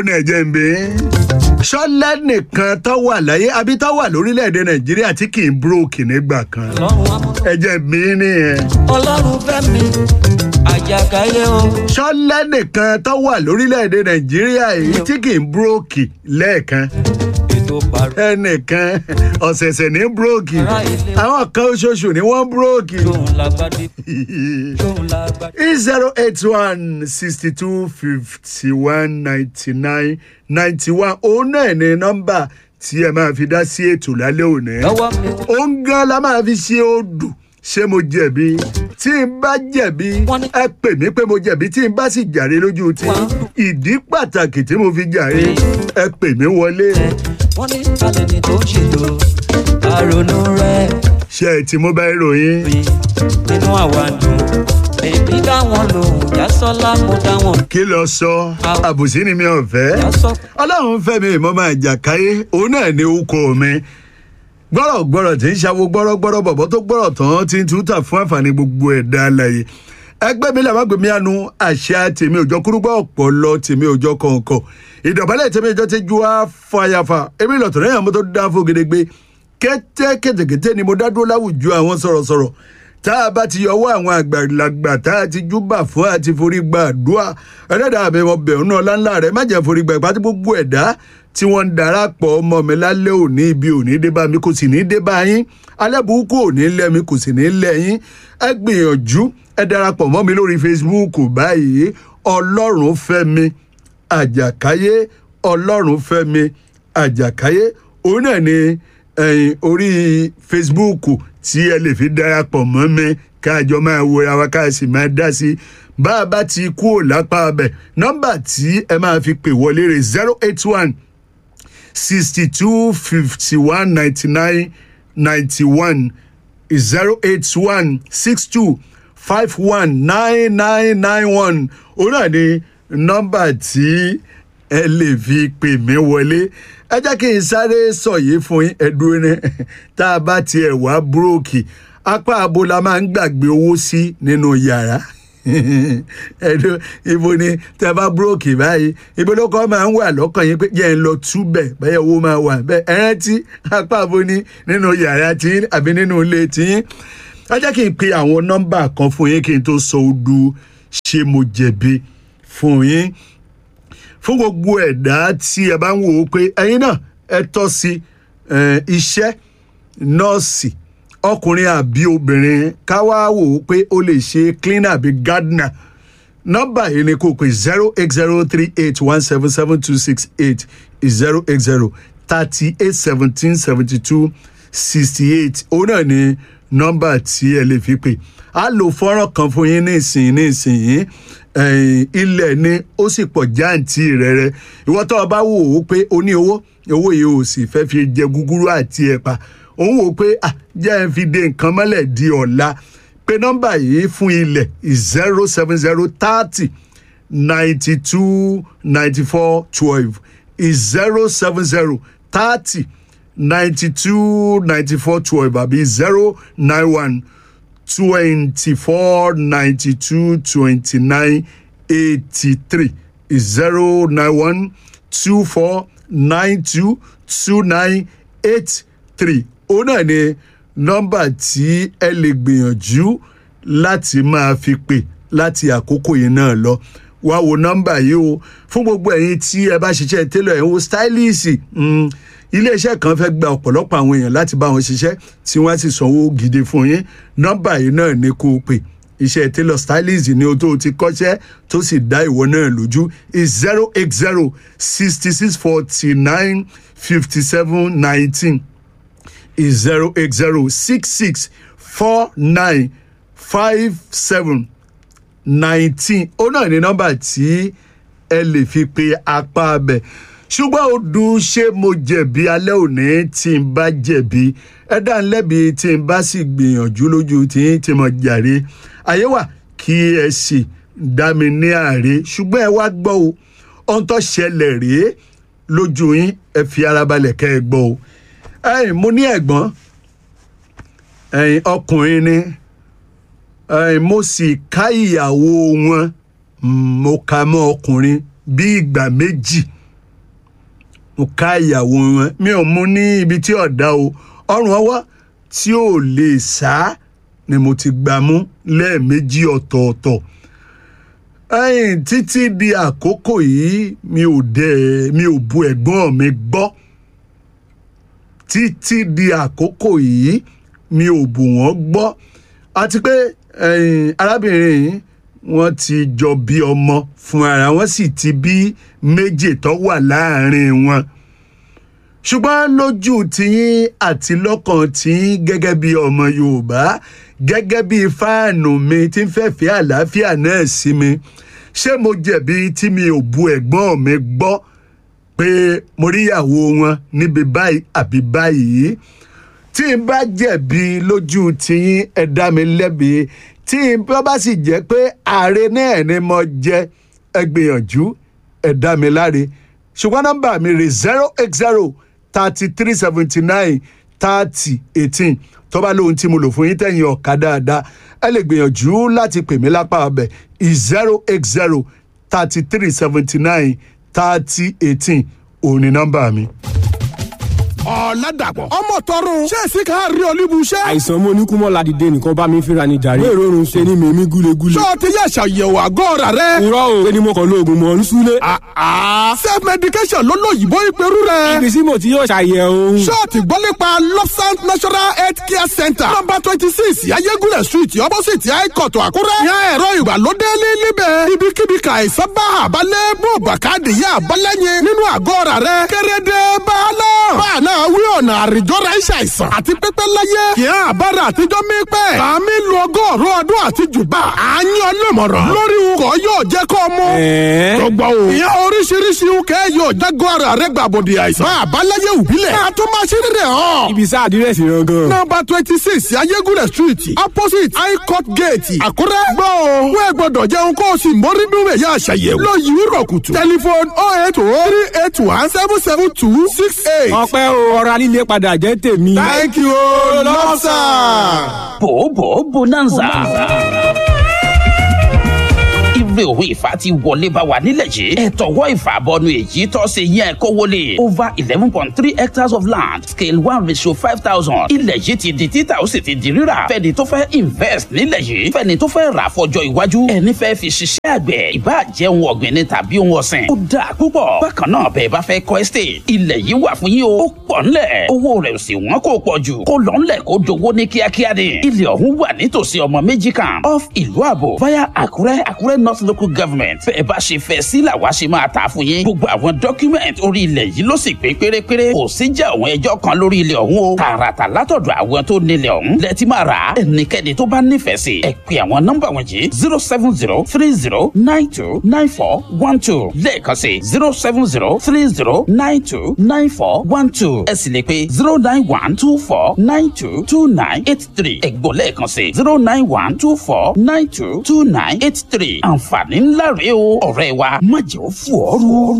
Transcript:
ní ẹ̀jẹ̀ ń bẹ. sọ́lá nìkan tó wà láyé àbí tó wà lórílẹ̀‐èdè nàìjíríà tí kì í búrókì nígbà kan. ọlọ́run amọ̀ ẹ̀jẹ̀ mi nìyẹn. ọlọ́run fẹ́ mi àjàkáyé o sọ́lá nìkan tó wà lórílẹ̀‐èdè nàìjíríà yìí tí kì í búrókì lẹ́ẹ̀kan. ètò pàrọ̀ ẹnìkan ọ̀sẹ̀sẹ̀ ní búrókì Ará ilé. àwọn kan oṣooṣù ni wọ́n búrókì. tóun lágbádé tóun lágbádé. zero eight one sixty two fifty one ninety nine ninety one òun náà ní nọ́mbà tí ẹ máa fi dá sí ètò lálẹ́ òní. lọ́wọ́ mi òun gan la máa fi ṣe odù ṣé mo jẹ̀bi tí n bá jẹ̀bi Wọ́n ní- ẹ pè mí pé mo jẹ̀bi tí n bá sì jàre lójú tí Wọ́n- ìdí pàtàkì tí mo fi jàre ẹ pè mí wọlé wọ́n ní alẹ́ ni tó ń ṣètò àrònú rẹ̀ ṣe ẹ ti mobile ròyìn mi nínú àwa dùn bèbí dáwọn lòun jásọ́lá mo dáwọn kí lọ sọ Àwọn- àbùsí ni mi ò fẹ́. jásọ́ ọlọ́run fẹ́mi ìmọ̀ máa jàkáyé òun náà ní orúkọ mi gbọ́rọ̀gbọ́rọ̀ tí ń ṣàwo gbọ́rọ̀gbọ́rọ̀ bọ̀bọ̀ tó gbọ́rọ̀ tán ti ń túta fún àǹfààní gbogbo ẹ̀dá alàyè ẹgbẹ́ mi làwọn gbèmí àánú àṣà tèmi òjò kúrúgbọ́ ọ̀pọ̀lọ tèmi òjò kọ̀ọ̀kọ̀ ìdọ̀bálẹ̀ tèmi òjò ti ju àfàyàfà èmi lọ̀tọ̀ lẹ́yìn àwọn tó dá fún gedegbe kété kètèkété ni mo dá dúró láwùjọ àwọn sọ̀rọ̀sọ̀rọ̀ tá a bá ti yọwọ́ àwọn àgbàlagbà tá a ti júbà fún àti forí gba àdúrà ẹlẹ́dàá mi mo bẹ̀rù náà láńlá rẹ̀ má jẹ́ forí gba ìpàtí gbogbo ẹ̀dá tí wọ́n ń darapọ̀ ọmọ mi lálẹ́ òní ibi òní dé bá mi kò sì ní dé bá yín alẹ́ burúkú òní lẹ́ mi kò sì ní lẹ́ yín ẹ gbìyànjú ẹ darapọ̀ mọ́ mi lórí Facebook báyìí ọlọ́run fẹ́ mi àjàkáyé ọlọ́run fẹ́ mi àjàkáyé òun náà ni ẹ̀yìn orí Facebook tí ẹ lè fi darapọ̀ mọ́ mi káàjọ máa wo ara wa ká sì máa dá sí i bá a bá ti kú ò lápá abẹ nọ́mbà tí ẹ máa fi pè wọlé rẹ̀ zero eight one sixty two fifty one ninety nine ninety one zero eight one six two five one nine nine nine one òun náà ni nọ́mbà tí ẹ lè fi pè mí wọlé ẹ jẹ́ kí n sáré sọ yìí fún yín ẹ̀dùn ní tá a bá tiẹ̀ wá búrókì apá abo la máa ń gbàgbé owó sí nínú yàrá ẹ̀dùn ibo ni tẹ bá búrókì báyìí ibo ló kọ́ máa ń wà lọ́kàn yín pé jẹ́ ń lọ túbẹ̀ bẹ́ẹ̀ owó máa wà bẹ́ẹ̀ ẹ rántí apá abo ni nínú yàrá tí àbí nínú ilé tí ẹ jẹ́ kí n pe àwọn nọ́mbà kan fún yín kí n tó sọ odu ṣé mo jẹ̀bi fún yín fún gbogbo ẹ̀dá tí ẹ bá ń wò ó pé ẹ̀yin náà ẹ tọ́ sí eh, iṣẹ́ nọ́ọ̀sì ọkùnrin àbí obìnrin ká wá wò ó pé ó lè ṣe cleaner àbí gardener nọ́mbà yìí ni kò pé zero eight zero three eight one seven seven two six eight zero eight zero thirty eight seventeen seventy two sixty eight òun náà ni nọ́mbà tí ẹ lè fi pè á lò fọ́nrán kan fún yín ní ìsìn ní ìsìn yìí ẹ̀yìn ilẹ̀ ni ó sì pọ̀ jáǹtì rẹ̀rẹ̀ ìwọ́n tó o bá wò ó pé o ní owó owó yìí ò sì fẹ́ fi jẹ gúgúrú àti ẹ̀pà òun wò ó pé ah jẹ́ ẹ fi de nǹkan mọ́lẹ̀ di ọ̀la pé nọ́mbà yìí fún ilẹ̀ zero seven zero thirty ninety two ninety four twelve zero seven zero thirty ninety two ninety four twelve àbí zero nine one twenty-four ninety-two twenty-nine eighty-three zero nine one two four nine two two nine eight three òun náà ni nọ́mbà tí ẹ lè gbìyànjú láti máa fi pè láti àkókò yìí náà lọ wá wo nọ́mbà yìí o fún gbogbo ẹ̀yin tí ẹ bá ṣiṣẹ́ télọ̀ ẹ̀ ń wo stylist mm, iléeṣẹ́ kan fẹ́ gba ọ̀pọ̀lọpọ̀ àwọn èèyàn láti bá wọn ṣiṣẹ́ tí wọ́n á sì sanwó gidi fún yín nọ́mbà yìí náà ni kó o pè iṣẹ́ tailor stylist ni o tó o ti kọ́ṣẹ́ tó sì dá ìwọ náà lójú is zero eight zero sixty six forty nine fifty seven nineteen is zero eight zero six six four nine five seven nineteen ó náà ní nọ́mbà tí ẹ lè fi pe apá abẹ ṣùgbọ́n ó dùn ṣé mo jẹ̀bi alẹ́ òní tí n bá jẹ̀bi ẹ dá ń lẹ́bi tí n bá sì gbìyànjú lójú tí n ti mọ̀ jàre ayé wà kí ẹ sì dá mi ní àárẹ̀ ṣùgbọ́n ẹ wá gbọ́ o ohun tó ṣẹlẹ̀ rèé lójú yín ẹ fi ara balẹ̀ kẹ́ ẹ gbọ́ o ẹ̀yin mo ní ẹ̀gbọ́n ẹ̀yin ọkùnrin ni ẹ̀yin mo sì ká ìyàwó wọn mm, mo kà mọ́ ọkùnrin bí ìgbà méjì mo ká ìyàwó wọn mi ò mú ní ibi tí ọ̀dà o ọrùn ọwọ́ tí ò lè sá ni mo ti gbà mú lẹ́ẹ̀mejì ọ̀tọ̀ọ̀tọ̀ ẹ̀yìn títí di àkókò yìí mi ò dẹ̀ mi ò bu ẹ̀gbọ́n mi gbọ́ títí di àkókò yìí mi ò bù wọ́n gbọ́ àti pé ẹ̀yìn arábìnrin yìí wọ́n ti jọ bí ọmọ fún ara wọn sì ti bí méjì tó wà láàrin wọn ṣùgbọ́n lójú tiyín àti lọ́kàn tiyín gẹ́gẹ́ bí ọmọ yorùbá gẹ́gẹ́ bí fáànù mi tí ń fẹ́ fi àlàáfíà náà sí mi ṣé mo jẹ̀bi tí mi ò bu ẹ̀gbọ́n mi gbọ́ pé mo rí ìyàwó wọn níbi báyìí àbí báyìí tí n bá jẹ̀bi lójú tiyín ẹ dá mi lẹ́bi tí n bá sì jẹ́ pé ààrẹ náà ni mo jẹ́ ẹ gbìyànjú ẹ dá mi láre ṣùgbọ́n nọ́mbà mi rè zero eight zero thirty three seventy nine thirty eighteen tó bá lóhun tí mo lò fún yín tẹ̀yìn ọ̀ka dáadáa ẹ lè gbìyànjú láti pè mí lápá ọbẹ̀ zero eight zero thirty three seventy nine thirty eighteen òun ni nọ́mbà mi. ọ̀làdàpọ̀ ọmọ tọrùn ṣé èsì kan rí olúbu iṣẹ́. àìsàn mo ní kú mọ́ ládìde nìkan bá mi fínra ní jàre. wéèrè oorun ṣe ni mèmí gúlegúle. ṣé o ti yẹ ṣàyẹ̀wò àgọ́ ọ̀rà rẹ. irọ́ o ṣé ni mo kàn lo oògùn mọ̀ ń súlé. self medication ló lóyìnbó ìpẹ́rù rẹ. ibi tí mo ti yóò ṣàyẹ̀wò. ṣé o ti gbọ́ nípa lopsant national health care center number twenty six ayégúnlẹ̀ street opposite haikọ̀tù àkúrẹ́. yan ẹ̀rọ ìgbàlódé níbẹ̀. ibikíbi ka àìsàn bá àbálẹ̀ bó bàkàdé yá àbálẹ̀yìn nínú àgọ́ ọ̀rà rẹ. kérédé báàlọ́. báàlọ́ wí ọ̀nà àrìjọ́ra iṣẹ́ àìsàn àti pípẹ́ láyé. kì í àbára àtijọ́ mi pẹ́. kàmí lu ọgọ́rùn ọdún àti jùbà. à ń yan lọ́mọ̀ràn. lórí ukọ̀ yóò jẹ́ kó mú. tọgbà o. ìyẹn oríṣiríṣi ukẹ́ yóò jágọ́ ara rẹ̀ gbàbọ̀dì àìsàn. bá a bá láyé òbílẹ̀. ká tó máa ṣe rírẹ̀ hàn. ibi sá àdírẹ́sì yẹn gan. nọmba twenty six ayégúnlẹ̀ street opposite high court gate àkúrẹ́. gbọ́ o wẹ́ẹ̀ gbọ́dọ̀ jẹun kó o sì mórí núwẹ̀ yá àṣàyẹ̀wò. lọ yìí rọ̀ kùtù. tẹlifon oh eight oh three eight one seven seven two six eight. ọpẹ́ o ọ̀rọ̀ alílé padà jẹ́ tèmi. thank you lọ́sà. bòbò bonanza ire òwe ìfà ti wọlé bá wa nílẹ̀ yìí ẹ̀tọ́wọ́ ìfà bọnu èyí tó ṣe yẹn kó wọlé over eleven point three hectares of land scale one ratio five thousand ilẹ̀ yìí ti di títà ó sì ti di rírà fẹ́ni tó fẹ́ invest nílẹ̀ yìí fẹ́ni tó fẹ́ rà fọjọ́ iwájú ẹni fẹ́ fi ṣiṣẹ́ àgbẹ̀ ìbá jẹ́ ohun ọ̀gbìn ni tàbí ohun ọ̀sìn ó dáa púpọ̀ bákan náà bẹ́ẹ̀ bá fẹ́ kọ́ estate ilẹ̀ yìí wà fún yín o ó pọ̀ ńlẹ̀ owó rẹ̀ ò sì wọ́n kó pọ̀ jù kó lọ ńlẹ̀ kó dowó ní kíákíá ni ilẹ̀ ọ̀hún wà nítòsí ọmọ méjì kan off ìlú àbò via àkúrẹ́ àkúrẹ́ north local government fẹ́ẹ̀ bá ṣe fẹ́ sí làwa ṣe máa tà fún yín gbogbo àwọn document orí ilẹ̀ yìí ló sì pé pérépéré kò sí jà àwọn ẹjọ́ kan lórí ilẹ̀ ọ̀hún o tààràtà látọ̀dọ̀ àwọn tó nílẹ̀ ọ̀hún lẹ́tí máa rà á ẹnikẹ́ni tó bá nífẹ̀ẹ́ sí ẹ pè àwọn nọ́mbà wọ̀nyí zero seven zero three zero nine two nine four one two lẹ́ẹ̀kan sí zero seven zero three zero nine two nine four one two ẹ sì lè pe zero nine one two four nine two two nine eight three ẹ̀gbọ́n lẹ́ẹ̀kan sí zero nine one two four nine two two nine eight three àǹfààní ńlá rèé o ọ̀rẹ́ wa má jẹ́ ó fò ọ́ rú.